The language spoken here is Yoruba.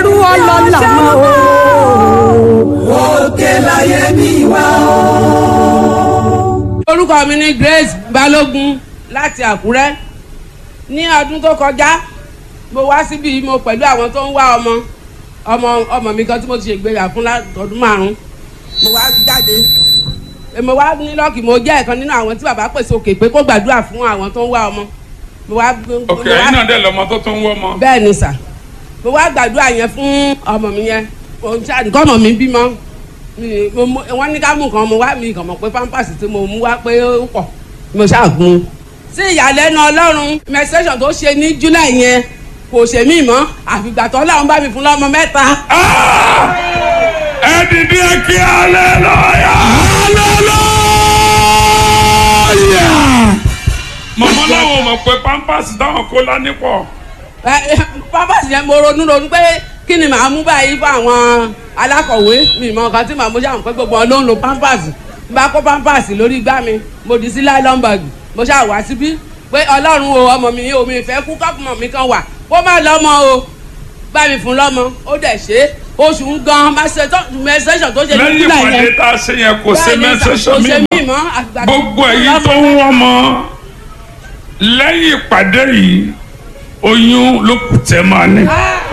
ẹrú ọlọ́lá mọ́ o. òkè láyé mi wá o. orúkọ mi ni Grace Balógun láti Àkúrẹ́ ní ọdún tó kọjá mo wá síbi mo pẹ̀lú àwọn tó ń wá ọmọ ọmọ ọmọ mi kan tí mo ti ṣègbéyà fún látọdún márùn mo wá jáde mo wá ní lọ́ọ̀kì mo jẹ́ ẹ̀kan nínú àwọn tí bàbá pèsè òkè pé kó gbàdúrà fún àwọn tó ń wá ọmọ mo wá ok ẹ̀yin náà dẹ̀ lọ́mọ tó tún wọ́ ọmọ. bẹ́ẹ̀ ni sà mo wá gbàdúrà yẹn fún ọmọ mi yẹn òun ṣáà nǹkan ọmọ mi bímọ mi- mo mú- wọ́n ní ká mú nǹkan mo wá mi kàn mọ̀ pé pampers tí mo mú wá pé ó pọ̀ mo ṣáà gun un. sí ìyàlẹ́nu ọlọ́run menstruation tó ṣe ní july yẹn kò ṣe mí mọ́ àfìgbà tó ọlọ́run bá mi fún lọ́mọ mẹ́ta. ẹ dìde kí aleluya. aleluya. mọ̀mọ́ láwọn ò mọ̀ pé pampers táwọn kó lání pọ̀. Ẹ, ẹ, pampers yẹn mo ronú ronú pé kí ni màá mú báyìí fún àwọn alákọ̀wé mi mọ nǹkan tí màá mú ṣáà pé gbogbo wọn ló ń lo pampers n bá kó pampers lórí igbá mi mo dì sí nylon bag mo ṣáà wá síbí pé ọlọ́run o ọmọ mi o mi fẹ́ kú kọ́pùmọ̀ mi kan wà kó má lọ́mọ o bá mi fún lọ́mọ ó dẹ̀ ṣe é oṣù ń gan mẹsẹ̀sọ̀ tó ṣe ní lẹ́yìn july ìpàdé yẹn tá a ṣe yẹn kò ṣe Bẹ́ẹ̀ ni sà, mẹ́sẹ̀sọ̀ kò ṣe mi mí mọ́. mọ́ àgbà gbogbo èyí tó ń wọ́n mọ́ lẹ́yìn ìpàdé yìí oyún ló kù tẹ́ máa ní. Ah,